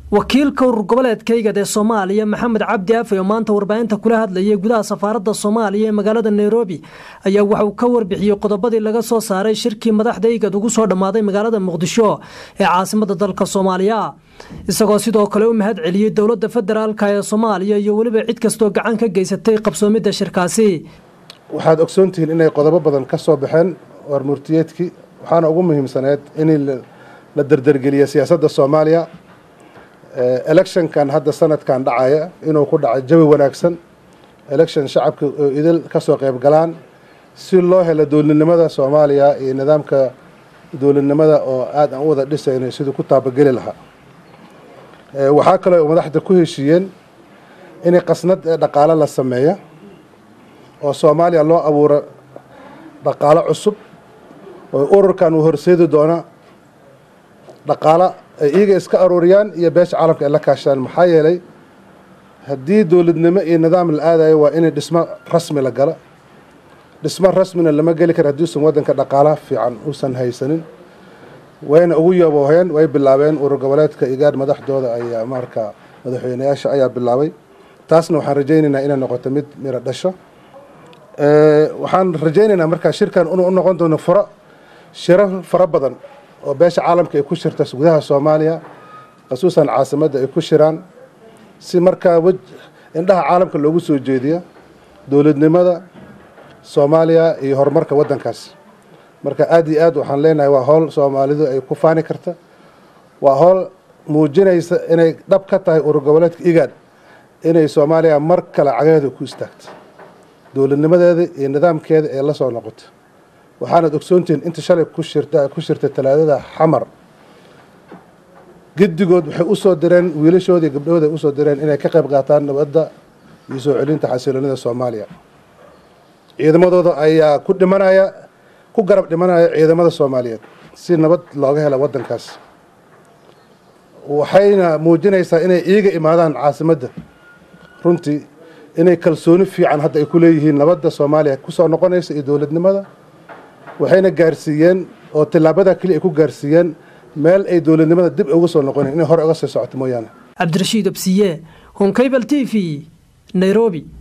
wakiilka urur goboleedkaygad ee soomaaliya maxamed cabdi afe oo maanta warbaahinta kula hadlayay gudaha safaaradda soomaaliya ee magaalada nairobi ayaa waxauu ka warbixiyey qodobadii laga soo saaray shirkii madaxda igad ugu soo dhammaaday magaalada muqdisho ee caasimada dalka soomaaliya isagoo sidoo kale u mahad celiyey dowladda federaalk ee soomaaliya iyo weliba cid kastoo gacan ka geysatay qabsoomidda shirkaasi waxaad ogsoontihiin inay qodobo badan ka soo baxeen warmurtiyeedkii waxaana ugu muhiimsaneed in la derdergeliya siyaasadda soomaaliya electionkan hadda sanadkan dhacaya inuu ku dhaco jawi wanaagsan election shacabka oo idil ka soo qayb galaan si loo helo dowladnimada soomaaliya iyo nidaamka dowladnimada oo aad aan u wada dhisayno siduu ku taabageli lahaa waxaa kaloo madaxda ku heshiiyeen inay qasnad ee dhaqaalo la sameeyo oo soomaaliya loo abuuro dhaqaalo cusub oo ururkan uu horseedi doona dhaqaalo ay iyaga iska aruuriyaan iyo beesha caalamka ay la kaashadaan maxaa yeelay haddii dowladnimo iyo nidaam la aadayo waa inay dhismo rasmi la galo dhismo rasmina lama geli kara haddiuusan waddanka dhaqaala fiican uusan haysanin wayna ugu yabooheen way bilaabeen urur goboleedka igaadh madaxdooda ayaa marka madaxweyneyaasha ayaa bilaabay taasna waxaan rajaynaynaa inay noqoto mid miro dhasho waxaan rajaynaynaa markaa shirkan inuu u noqon doono furo shiro fara badan oo beesha caalamka ay ku shirta gudaha soomaaliya khasuusan caasimadda ay ku shiraan si markaa wej indhaha caalamka loogu soo jeediyo dowladnimada soomaaliya iyo horumarka waddankaas marka aada iyo aad waxaan leenahay waa howl soomaalidu ay ku faani karta waa howl muujinaysa inay dhab ka tahay urur goboleedka igaad inay soomaaliya mar kale cagaheeda ku istaagto dowladnimadeeda iyo nidaamkeeda ee la soo noqoto waxaanad ogsoontihiin inta shalay ku shirta ku shirtay talaadada xamar gedigood waxay usoo direen wiilashooda iyo gabdhahooda ay usoo direen inay ka qayb qaataan nabadda iyo soo celinta xasiloonida soomaaliya ciidamadooda ayaa ku dhimanaya ku garab dhimanaya ciidamada soomaaliyeed si nabad looga helo waddankaas waxayna muujinaysaa inay iiga imaadaan caasimadda runtii inay kalsooni fiican hadda ay ku leeyihiin nabadda soomaaliya kusoo noqonaysa iyo dowladnimada waxayna gaarsiiyeen oo tillaabada keliya ay ku gaarsiiyeen meel ay dowladnimada dib uga soo noqonayn inay hore uga sii socoto mooyaane cabdirashiid obsiye honkabal t v nairobi